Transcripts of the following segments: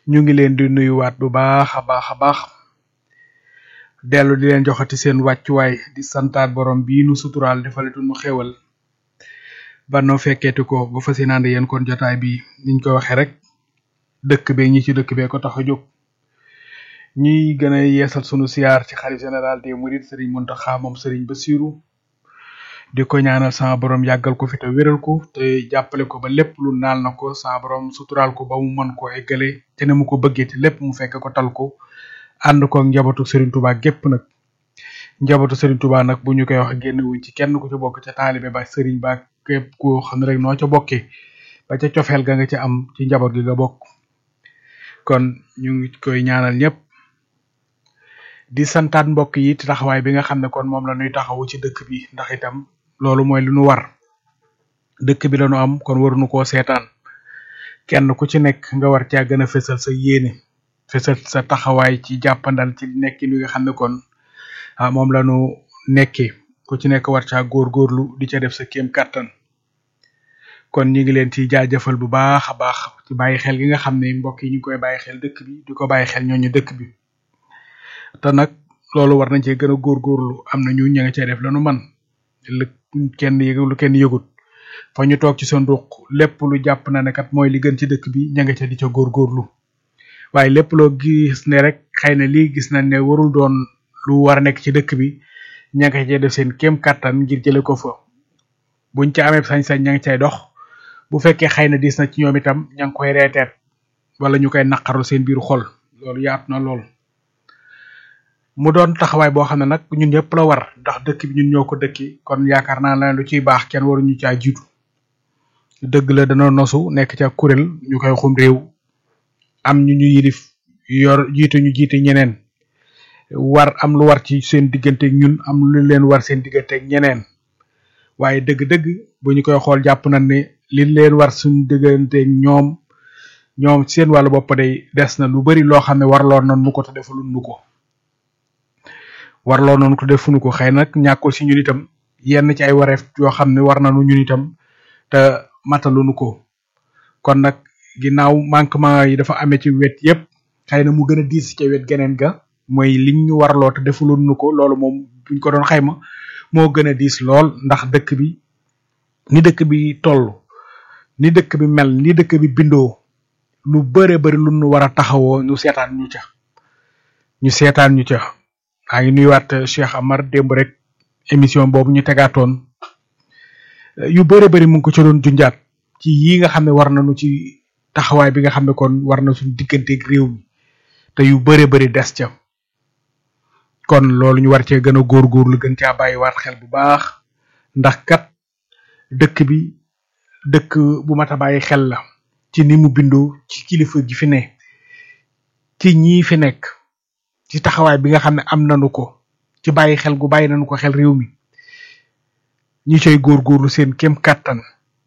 ñu ngi leen di nuyuwaat bu baax a baax a baax dellu di leen joxati seen wàccuwaay di santaat borom bii nu suturaal defaletu nu xéwal ba noo fekkeeti ko bu fas yéene ànd yéen kon jotaay bi niñ ko waxee rek dëkk bee ñi ci dëkk bee ko tax a jóg ñuy gën a yeesal sunu siyaar ci xalif général des mourides Serigne Mountakha moom Serigne Bassirou di ko ñaanal sama borom yàggal ko fi te wéral ko te jàppale ko ba lépp lu naal na ko sama borom suturaal ko ba mu mën koo eggale te ne mu ko bëggee te lépp mu fekk ko tal ko ànd ko ak njabootu Serigne Touba gépp nag njabootu Serigne Touba nag bu ñu koy wax génn wuñ ci kenn ku ci bokk ca taalibe ba Serigne ba képp koo xam ne rek noo ca bokkee ba ca cofeel ga nga ci am ci njaboot gi nga bokk kon ñu ngi koy ñaanal ñëpp di santaat mbokk yi ci taxawaay bi nga xam ne kon moom la ñuy taxawu ci dëkk bi ndax itam loolu mooy lu nu war dëkk bi la ñu am kon waruñu koo seetaan kenn ku ci nekk nga war caa gën a fësal sa yéene fësal sa taxawaay ci jàppandal ci nekkin wi nga xam ne kon ah moom la ñu nekkee ku ci nekk war caa góorgóorlu di ca def sa kéem kàttan kon ñu ngi leen ci jaajëfal bu baax a baax ci bàyyi xel gi nga xam ne mbokk yi ñu ngi koy bàyyi xel dëkk bi di ko bàyyi xel ñooñu dëkk bi te nag loolu war nañ cee gën a góorgóorlu am na ñu ña nga cay def lanu man lu kenn yëgu lu kenn yëgut fa ñu toog ci seen ruq lépp lu jàpp na ne kat mooy li gën ci dëkk bi ña nga ca di ca góorgóorlu waaye lépp loo gis ne rek xëy na lii gis nañ ne warul doon lu war a nekk ci dëkk bi ña nga cay def seen kéem kattan ngir jële ko fa buñ ca amee sañ-sañ ña nga cay dox bu fekkee xëy na diis na ci ñoom itam ña ngi koy reeteet wala ñu koy naqaru seen biiru xol loolu yaatu na lool mu doon taxawaay boo xam ne nag ñun ñëpp la war ndax dëkk bi ñun ñoo ko dëkki kon yaakaar naa la lu ciy baax kenn waruñu caa jiitu dëgg la dana nosu nekk ca kuréel ñu koy xum réew am ñu ñu yilif yor jiite ñu jiite ñeneen war am lu war ci seen digganteeg ñun am lu leen war seen digganteeg ñeneen waaye dëgg-dëgg bu ñu koy xool jàpp nañ ne li leen war suñu digganteeg ñoom ñoom seen wàllu bopp day des na lu bari loo xam ne warloon nañ nu ko te defalul nu ko warloo noonu ko defuñu ko xëy nag ñàkkul si ñun itam yenn ci ay wareef yoo xam ne war nañu ñun itam te mataluñu ko kon nag ginnaaw manquement yi dafa amee ci wet yépp xëy na mu gën a diis ci wet geneen ga mooy liñ ñu warloo te defuluñu ko loolu moom buñ ko doon xayma moo gën a diis lool ndax dëkk bi ni dëkk bi toll ni dëkk bi mel ni dëkk bi bindoo lu bëre bëri lu ñu war a taxawoo ñu seetaan ñu ca ñu seetaan ñu ca maa ngi nuyuwaat Cheikh Amar démb rek émission boobu ñu tegaatoon yu bëre bëri mu ngi ko ci doon junjaat ci yi nga xam ne war nañu ci taxawaay bi nga xam ne kon war na suñu digganteeg réew mi te yu bëre bëri des ca kon loolu ñu war cee gën a góorgóorlu gën caa bàyyiwaat xel bu baax ndax kat dëkk bi dëkk bu mat a bàyyi xel la ci ni mu bindoo ci kilifa gi fi ne ci ñii fi nekk ci taxawaay bi nga xam ne am nañu ko ci bàyyi xel gu bàyyi nañu ko xel réew mi ñi coy góorgóorlu seen kem kàttan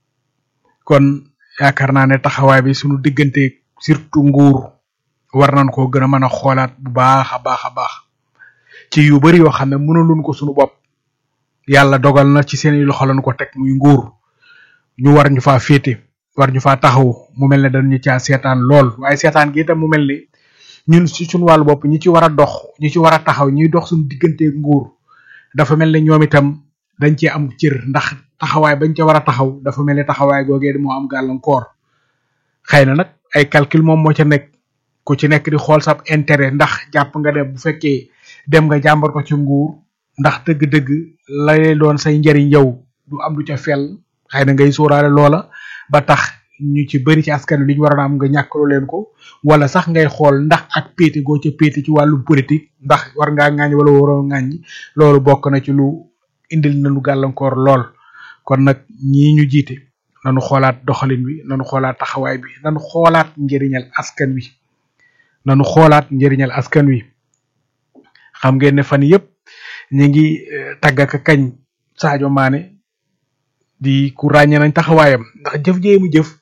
kon yaakaar naa ne taxawaay bi suñu diggante surtout nguur war nañ koo gën a mën a xoolaat bu baax a baax a baax ci yu bari yoo xam ne mënaluñ ko suñu bopp yàlla dogal na ci seen loxo lañ ko teg muy nguur ñu war ñu faa féete war ñu faa taxaw mu mel ne dañu caa seetaan lool waaye seetaan gi itam mu mel ni ñun ci suñu wàllu bopp ñi ci war a dox ñi ci war a taxaw ñuy dox suñu digganteeg nguur dafa mel ne ñoom itam dañ cee am cër ndax taxawaay bañ ca war a taxaw dafa mel ne taxawaay googee moo am gàllankoor xëy na nag ay calcul moom moo ca nekk ku ci nekk di xool sab intérêt ndax jàpp nga dem bu fekkee dem nga jàmbar ko ci nguur ndax dëgg-dëgg lay doon say njariñ yow du am lu ca fel xëy na ngay sóoraale loola ba tax ñu ci bëri ci askan wi li ñu waroon a am nga ñàkkaloo leen ko wala sax ngay xool ndax ak péete goo ca péete ci wàllum politique ndax war ngaa ŋàññi wala waroo ŋàññi loolu bokk na ci lu indil na lu gàllankoor lool kon nag ñii ñu jiite nanu xoolaat doxalin wi nanu xoolaat taxawaay bi nanu xoolaat njëriñal askan wi nanu xoolaat njëriñal askan wi xam ngeen ne fan yëpp ñu ngi tagg ak kañ Sadio Mané di ku ràññee nañ taxawaayam ndax jëf jee mu jëf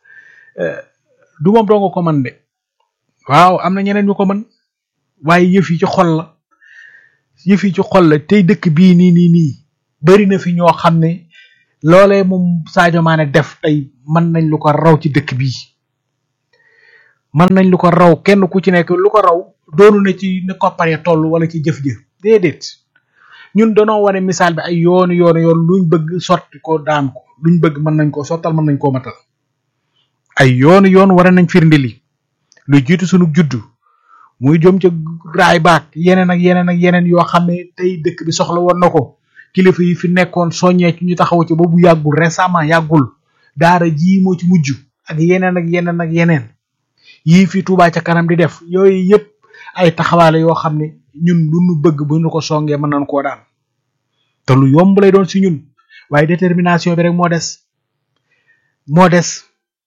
du moom doo nga ko mën de waaw am na ñeneen ñu ko mën waaye yëf yi ci xol la yëf yi ci xol la tey dëkk bii nii nii nii bari na fi ñoo xam ne loolee moom Sadio Mané def tey mën nañ lu ko raw ci dëkk bii mën nañ lu ko raw kenn ku ci nekk lu ko raw doonu na ci ne kopparee toll wala ci jëf-jëf déedéet ñun danoo wane misaal bi ay yoonu yoonu yoon luñ bëgg sotti ko daan ko luñ bëgg mën nañ koo sottal mën nañ koo matal ay yoonu yoon war nañ firnde li lu jiitu sunu juddu muy jëm ca raay baak yeneen ak yeneen ak yeneen yoo xam ne tey dëkk bi soxla woon na ko kilifa yi fi nekkoon soññee ci ñu taxaw ci ba bu yàggul récemment yàggul daara ji moo ci mujj ak yeneen ak yeneen ak yeneen yii fi Touba ca kanam di def yooyu yëpp ay taxawaale yoo xam ne ñun lu nu bëgg bu ñu ko songee mën nañ koo daan te lu yomb lay doon si ñun waaye détermination bi rek moo des moo des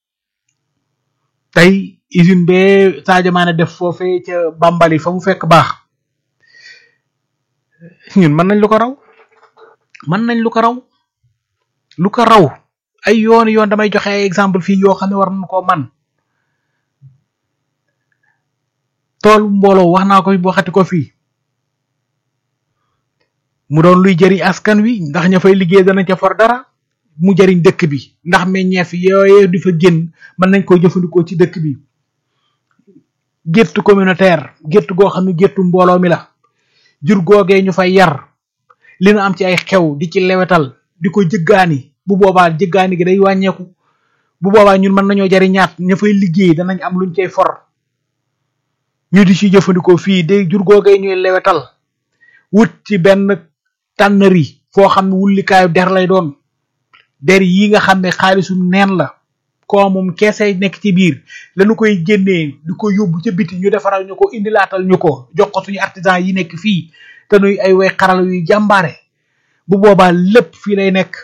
tey usine bee Sadio Mané def foofee ca Bambali fa mu fekk baax ñun mën nañ lu ko raw mën nañ lu ko raw lu ko raw ay yoon yoon damay joxe ay exemple fii yoo xam ne war nañ koo man tool mbooloo wax naa ko waxati ko fii mu doon luy jëriñ askan wi ndax ña fay liggéey dana ca for dara mu jëriñ dëkk bi ndax meññeef yooye di fa génn mën nañ koo jëfandikoo ci dëkk bi gétt communautaire gétt goo xam ne géttu mbooloo mi la jur googee ñu fay yar li nu am ci ay xew di ci lewetal di ko jëggaani bu boobaa jëggaani gi day wàññeeku bu boobaa ñun mën nañoo jariñaat ña fay liggéey danañ am luñ cay for ñu di ci jëfandikoo fii de jur googee ñuy lewetal wut ci benn tànnari foo xam ne wullikaayu der lay doon der yi nga xam ne xaalisu neen la ko moom keesay nekk ci biir lañu koy génnee di ko yóbbu ca biti ñu defaral ñu ko indilaatal ñu ko jox ko suñu artisan yi nekk fii te nuy ay way xaral yuy jàmbaare bu boobaa lépp fii lay nekk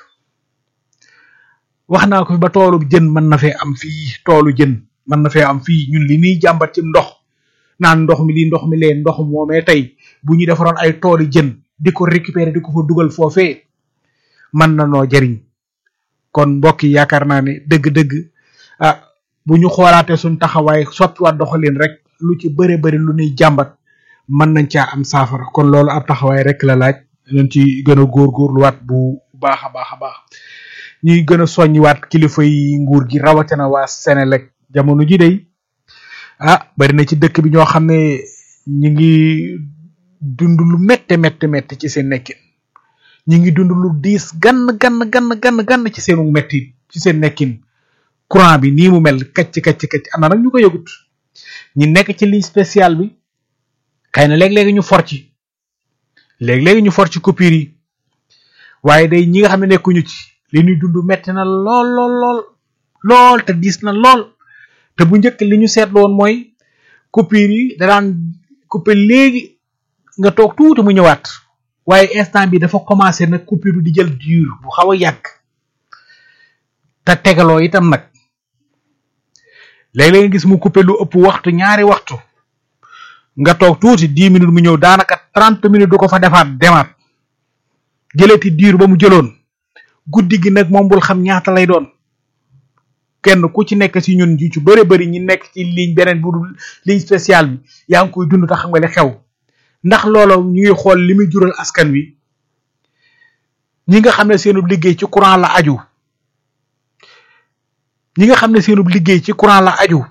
wax naa ko fi ba toolu jën mën na fee am fii toolu jën mën na fee am fii ñun li ñuy jàmbat ci ndox naan ndox mi li ndox mi leen ndox moomee tey bu ñu defaroon ay toolu jën di ko récupérer di ko fa dugal foofee mën na noo jariñ kon mbokk yi yaakaar naa ne dëgg-dëgg ah bu ñu xoolaatee suñ taxawaay soppiwaat doxalin rek lu ci bëre bëri lu ñuy jàmbat mën nañ caa am saafara kon loolu ab taxawaay rek la laaj nañ ci gën a góorgóorluwaat bu baax a baax a baax ñuy gën a soññiwaat kilifa yi nguur gi rawatina waa Senelec jamono ji day ah bari na ci dëkk bi ñoo xam ne ñu ngi dund lu métte métte métte ci seen nekkin ñu ngi dund lu diis gann gann gann gann gann ci seenu metti ci seen nekkin courant bi nii mu mel kacc kacc kacc am na nag ñu ko yëgut ñi nekk ci ligne spéciale bi xëy na léeg-léegi ñu for ci léeg-léegi ñu for ci coupure yi waaye day ñi nga xam ne nekkuñu ci li ñuy dund metti na lool lool lool lool te diis na lool te bu njëkk li ñu seetlu woon mooy coupure yi da daan couper léegi nga toog tuuti mu ñëwaat waaye instant bi dafa commencé nag coupure di jël dur bu xaw a yàgg te tegaloo itam nag léeg-léeg nga gis mu coupé lu ëpp waxtu ñaari waxtu nga toog tuuti dix minutes mu ñëw daanaka trente minutes du ko fa defaat demaat jëlati dur ba mu jëloon guddi gi nag moom bul xam ñaata lay doon kenn ku ci nekk ci ñun ji ci bëri bëri ñi nekk ci ligne beneen bu dul ligne spéciale bi yaa ngi koy dund te xam nga li xew ndax loolu ñu ngi xool li muy jural askan wi ñi nga xam ne seenub liggéey ci courant la aju ñi nga xam ne seenub liggéey ci courant la aju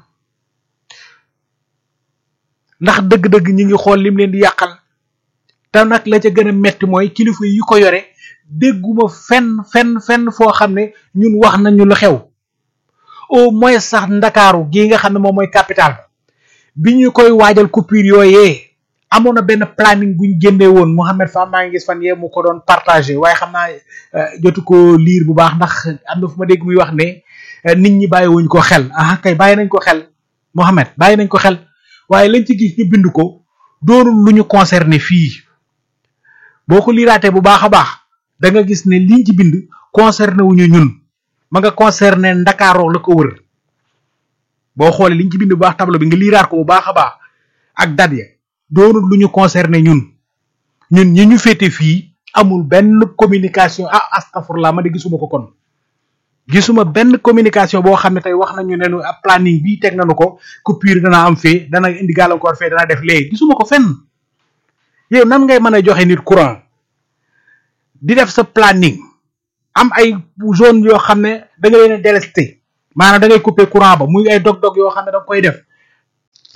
ndax dëgg-dëgg ñi ngi xool lim leen di yàqal te nag la ca gën a metti mooy kilifa yi ko yore dégguma fenn fenn fenn foo xam ne ñun wax nañu lu xew au moins sax ndakaaru gii nga xam ne moom mooy capital bi ñu koy waajal coupure yooyee amoon na benn planning bu ñu génnee woon Mouhamed Fall maa ngi gis fan yee mu ko doon partagé waaye xam naa jotu ko liir bu baax ndax am na fu ma dégg muy wax ne nit ñi bàyyi wuñ ko xel ah kay bàyyi nañ ko xel Mouhamed bàyyi nañ ko xel waaye lañ ci gis ñu bind ko doonul lu ñu concerné fii boo ko liiraatee bu baax a baax da nga gis ne liñ ci bind concerné wuñu ñun ma nga concerné ndakaaroo la ko wër boo xoolee liñ ci bind bu baax tableau bi nga liiraat ko bu baax a baax ak dat ya doonul lu ñu concerné ñun ñun ñi ñu féete fii amul benn communication ah astafurlah ma de gisuma ko kon gisuma benn communication boo xam ne tey wax nañu ne nu ab planning bii teg nañu ko coupure dana am fee dana indi gàllankoor fee dana def léegi gisuma ko fenn yow nan ngay mën a joxe nit courant di def sa planning am ay zone yoo xam ne da nga leen a délesté maanaam da ngay couper courant ba muy ay dog-dog yoo xam ne da nga koy def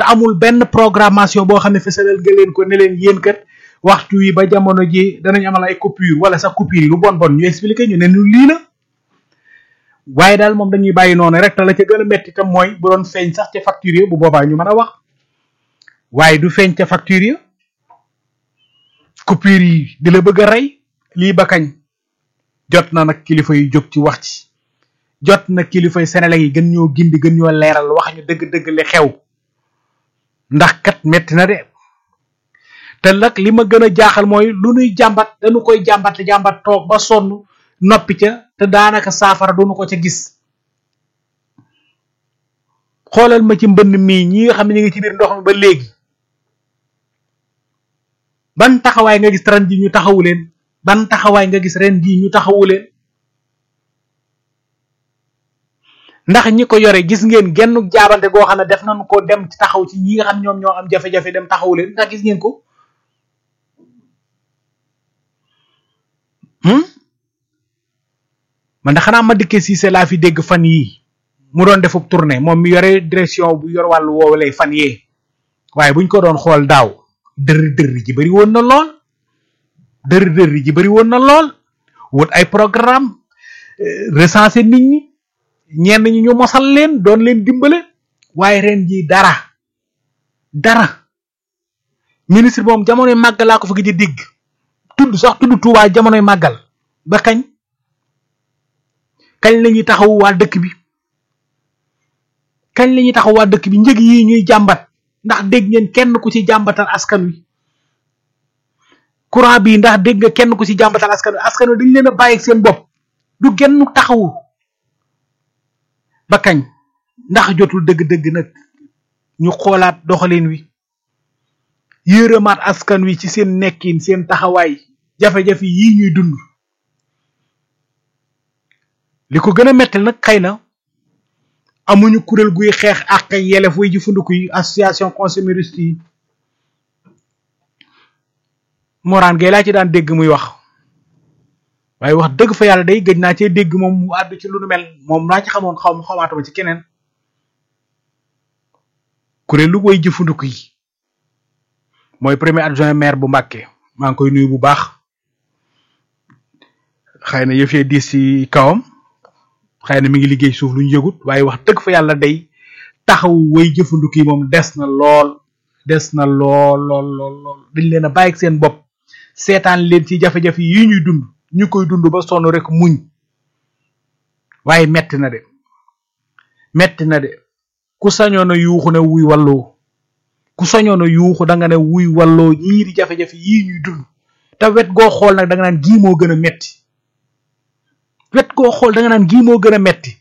te amul benn programmation boo xam ne fësalal nga leen ko ne leen yéen kat waxtu wi ba jamono ji danañ amal ay coupure wala sax coupure yi lu bon bon ñu expliqué ñu ne ñu lii la waaye daal moom dañuy bàyyi noonu rek te la ca gën a metti tam mooy bu doon feeñ sax ca facture yi bu boobaa ñu mën a wax waaye du feeñ ca facture yi coupure yi di la bëgg a rey lii ba kañ jot na nag kilifa yu jóg ci wax ci jot na kilifa yu Sénégal yi gën ñoo gindi gën ñoo leeral wax ñu dëgg-dëgg li xew ndax kat metti na de te nag li ma gën a jaaxal mooy lu nuy jàmbat dañu koy jàmbat jàmbat toog ba sonn noppi ca te daanaka saafara duñu ko ca gis xoolal ma ci mbënn mii ñi nga xam ne ñu ngi ci biir ndox mi ba léegi ban taxawaay nga gis ren ji ñu taxawu leen ban taxawaay nga gis ren ji ñu taxawu leen ndax ñi ko yore gis ngeen genn jaabante goo xam ne def nañu ko dem taxaw ci ñi nga xam ñoom ñoo am jafe-jafe dem taxawu leen ndax gis ngeen ko man de xanaa ma dikkee Cissé laa fi dégg fan yii mu doon defub tournée moom mi yore direction bu yor wàllu woowu lay fan yee waaye buñ ko doon xool daaw dër dër ji bari woon na lool dër dër ji bari woon na lool wut ay programme recenser nit ñi ñenn ñi ñu mosal leen doon leen dimbale waaye ren ji dara dara ministre moom jamonoy màggal laa ko fa gëj a dégg tudd sax tudd Tuubaa jamonoy màggal ba kañ kañ la ñuy taxaw waa dëkk bi kañ la ñuy taxaw waa dëkk bi njëg yi ñuy jàmbat ndax dégg ngeen kenn ku ci jàmbatal askan wi courant bi ndax dégg nga kenn ku ci jàmbatal askan wi askan wi dañ leen a bàyyi seen bopp du genn taxawu ba kañ ndax jotul dëgg-dëgg nag ñu xoolaat doxalin wi yërëmaat askan wi ci seen nekkin seen taxawaay jafe-jafe yii ñuy dund li ko gën a metti nag xëy na amuñu kuréel guy xeex ak yelef way jëfandiku yi association consumériste yi moraan gay laa ci daan dégg muy wax waaye wax dëgg fa yàlla day gëj naa cee dégg moom mu àddu ci lu nu mel moom laa ci xamoon xaw ma xamaatuma ci keneen kuréelu way jëfandiku yi mooy premier adjoint maire bu Mbàkke maa ngi koy nuyu bu baax xëy na yëf yee diis ci kawam xëy na mi ngi liggéey suuf lu ñu yëgut waaye wax dëgg fa yàlla day taxaw way jëfandiku yi moom des na lool des na lool lool lool lool dañ leen a bàyyi seen bopp seetaan leen ci jafe-jafe yi ñuy dund ñu koy dund ba sonn rek muñ waaye metti na de metti na de ku sañoon a yuuxu ne wuy walloo ku sañoon a yuuxu da nga ne wuy walloo ñii di jafe-jafe yii ñuy dund te wet goo xool nag da nga naan gii moo gën a metti wet goo xool da nga naan gii moo gën a metti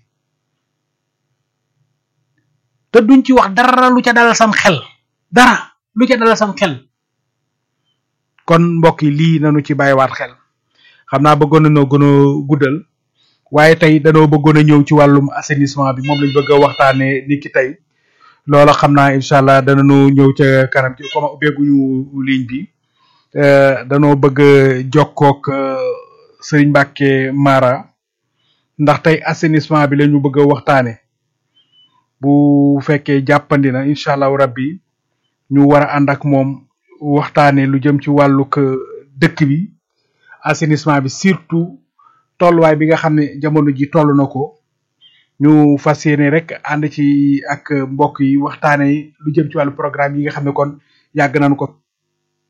te duñ ci wax dara lu ca dalal sam xel dara lu ca dalal sam xel kon mbokk yi lii nanu ci bàyyiwaat xel xam naa bëggoon nañoo gën a guddal waaye tey danoo bëggoon a ñëw ci wàllum assainissement bi moom lañ bëgg a waxtaanee ni ki tey loola xam naa incha allah danañu ñëw ca kanam ci comme ubbeeguñu ligne bi danoo bëgg a jokkook Serigne Mbacke Mara ndax tey assainissement bi la ñu bëgg a waxtaane bu fekkee jàppandi na incha allahu rabbi ñu war a ànd ak moom waxtaane lu jëm ci wàllug dëkk bi assainissement bi surtout tolluwaay bi nga xam ne jamono ji toll na ko ñu fas yéene rek ànd ci ak mbokk yi waxtaane lu jëm ci wàllu programme yi nga xam ne kon yàgg nañu ko